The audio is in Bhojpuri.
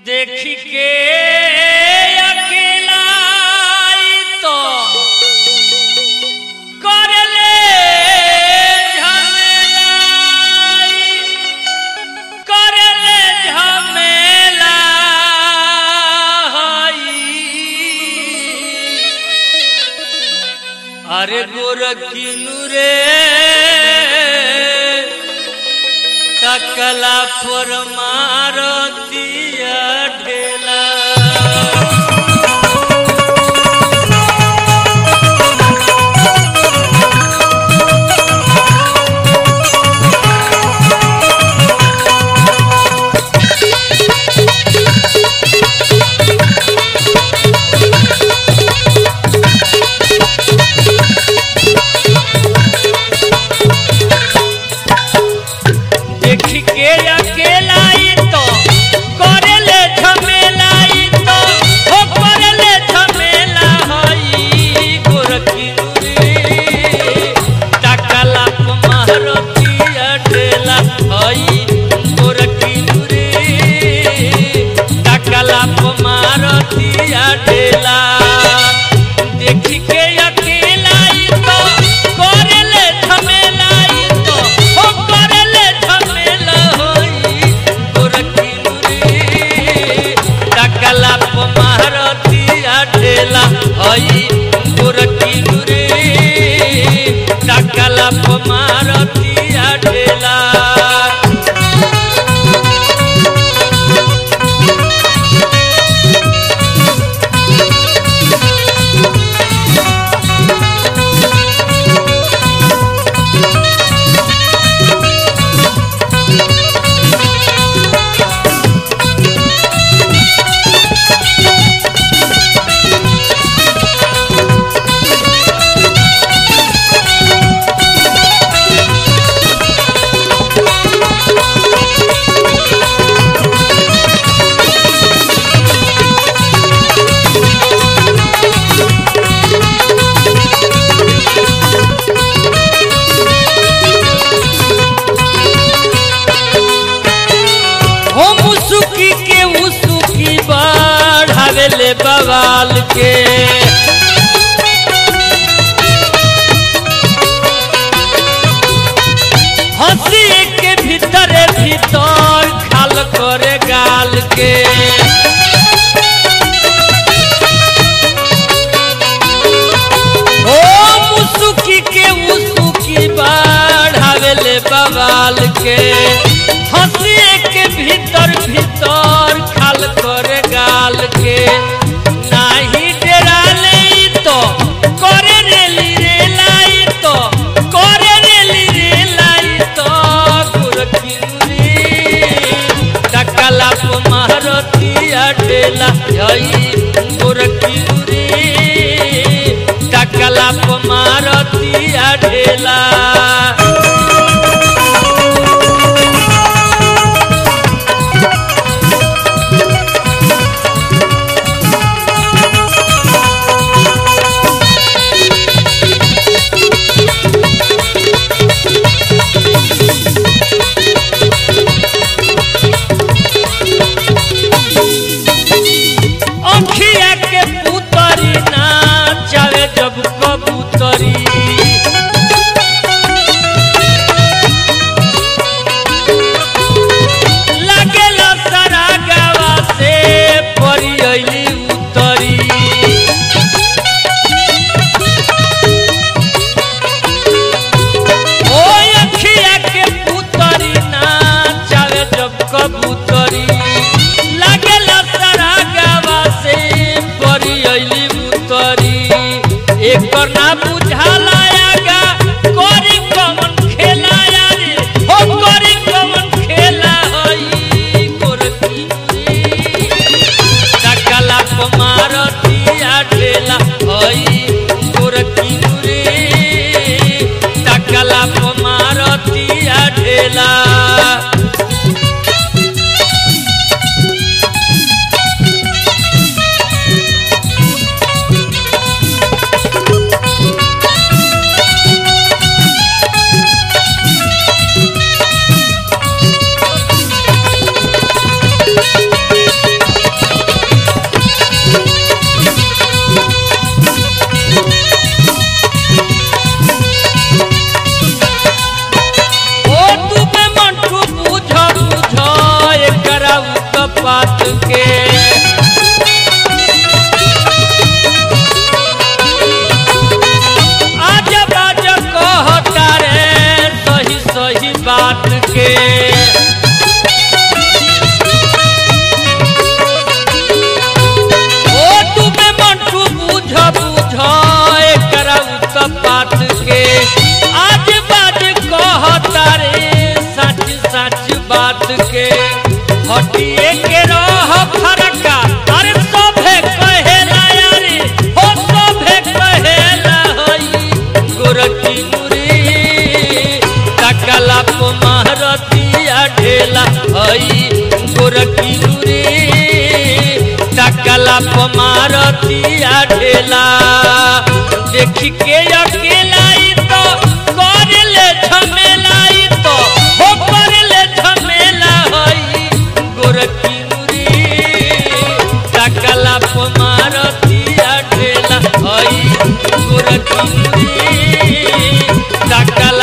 देखी के अकेला तो करले झमेला करले झमेला अरे गोरखिनु रे तकला पर मारतिया ढेला देखी के अकेला ई तो करेले झमेला ई तो हो करेले झमेला हई गोरखिनु रे तकला पर मारतिया ढेला हई गोरखिनु रे तकला पर मारतिया ढेला देखी के अकेला ई तो करेले झमेला ई तो हो करेले झमेला होई गोरखिनु रे तकला प मारतिया ढेला हई गोरखिनु रे तकला प मारतिया ढेला हो मुसुकी के उसुकी बढ़ावेले बवाल के हंसी के भीतर भीतर खाल करे गाल के ओ मुसुकी के उसुकी बढ़ावेले बवाल के हंसी के भीतर भीतर खाल करे गाल के नाही डेराले ई तो करे रेली रे लाई तो करे रेली रे लाई तो गुरखिनुरी टकला प मारतिया ढेला हई गुरखिनुरी टकला प मारतिया ढेला अंखिया के पुतरी ना चावे जब कबूतरी लागेला सारा गावा से परी अइली उतरी ओ अखिया के पुतरी ना चावे जब कबूतरी लागेला सारा गावा से परी अइली उतरी एकर ना बुझाला आगा करी कमन खेला यारे हो करी कमन खेला हई गोरखी रे टकला प मारतिया ढेला हई गोरखी रे टकला प मारतिया ढेला बात के आज बाज कहता रे सही सही बात के ओ तुमे मंटू बुझ बुझ एकरा उत बात के आज बाज कहता रे सच सच बात के हटिए के रह फरका अरे सभे कहेला यारे हो सभे कहेला हई गोरकी मुरी तकला प महरतिया ढेला हई गोरकी मुरी तकला प मारतिया ढेला देख के अकेला ई तो करले झमेला ई तो हो करले झमेला हई गोरकी मुरी तकला प मारतिया ढेला हई गोरकी मुरी तकला